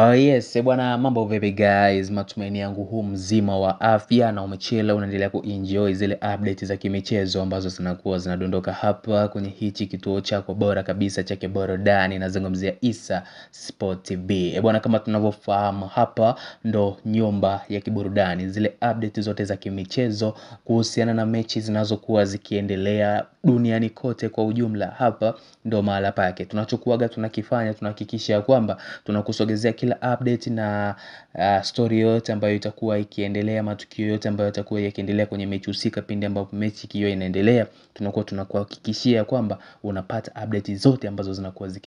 Uh, yes, eh, bwana mambo vipi guys, matumaini yangu huu mzima wa afya na umechela unaendelea kuenjoy zile update za kimichezo ambazo zinakuwa zinadondoka hapa kwenye hichi kituo chako bora kabisa cha kiburudani, nazungumzia Issa Sport TV. Eh, bwana kama tunavyofahamu hapa ndo nyumba ya kiburudani, zile update zote za kimichezo kuhusiana na mechi zinazokuwa zikiendelea duniani kote kwa ujumla, hapa ndo mahala pake. Tunachokuaga tunakifanya tunahakikisha kwamba tunakusogezea kila update na uh, story yote ambayo itakuwa ikiendelea, matukio yote ambayo yatakuwa yakiendelea kwenye mechi husika. Pindi ambapo mechi ikiwa inaendelea, tunakuwa tunakuhakikishia kwamba unapata update zote ambazo zinakuwa ziki